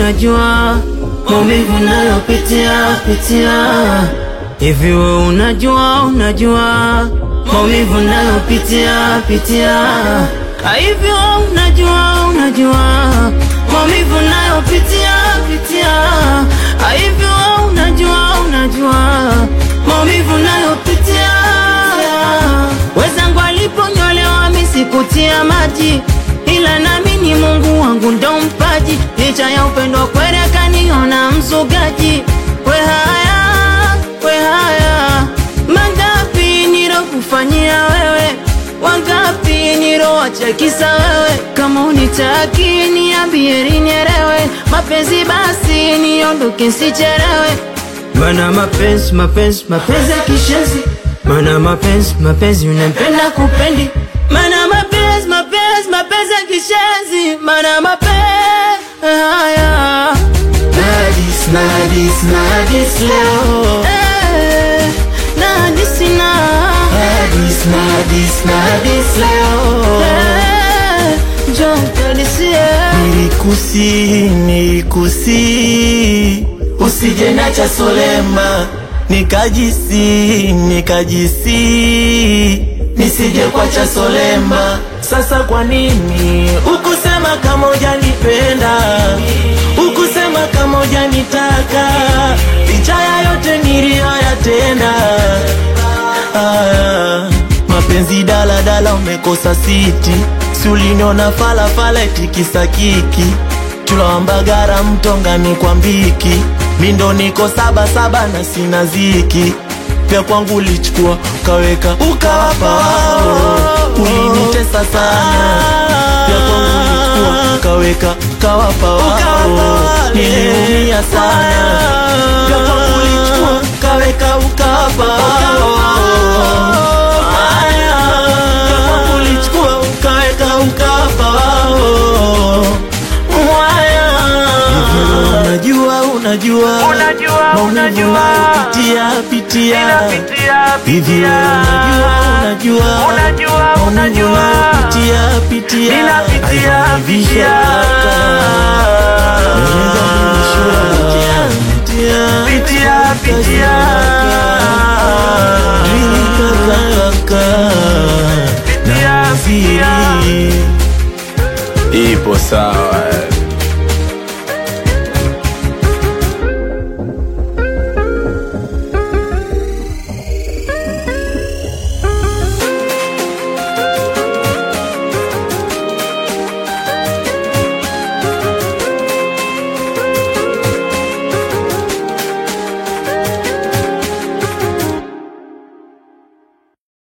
unajua maumivu nayopitia pitia? Hivi we unajua unajua maumivu nayopitia pitia? Hivi we unajua unajua maumivu nayopitia pitia? Hivi we unajua unajua maumivu nayopitia? Wezangu aliponyolewa misikutia maji, ila nami ni Mungu wangu ndo mpaji. Licha ya upendo kweli akaniona mzugaji. We haya, we haya, mangapi nilokufanyia wewe, wangapi nilowacha kisa wewe. Kama unitaki niambie nielewe, mapenzi basi niondoke sichelewe. Mana mapenzi mapenzi mapenzi ya kishenzi Mana mapenzi mapenzi unapenda kupendi Mana mapenzi mapenzi mapenzi ya kishenzi Mana mapenzi haya Nadis, nadis, nadis leo Eh, na nisina Nadis, nadis, nadis leo Eh, njoo kanisie Nilikusi, nilikusi Usije nacha solema Nikajisi, nikajisi Nisije kwacha solema Sasa kwa nini Ukusema kama hujanipenda Ukusema kama hujanitaka Licha ya yote niliyoyatenda Ah, mapenzi dala dala umekosa siti si uliniona fala fala eti kisa kiki tulawambagara mtongani kwa mbiki mindo niko saba saba na sina ziki vya kwangu ulichukua ukaweka ukawapa wao ulinitesa sana vya kwangu ulichukua ukaweka ukawapa wao niliumia sana vya kwangu ulichukua ukaweka ukawapa wao Haya, vya kwangu ulichukua ukaweka ukawapa wao Mwaya. Unajua, unajua, Unajua, maumivu unajua. unayopitia pitia Ninapitia, hivi pitia. unajua, unajua, Unajua, maumivu unajua. unayopitia pitia Ninapitia, Haijalivisha pitia. kaka. Haijalivisha pitia. Pitia, pitia. Rika kaka. Pitia, Na pitia. mziri. Ipo sawa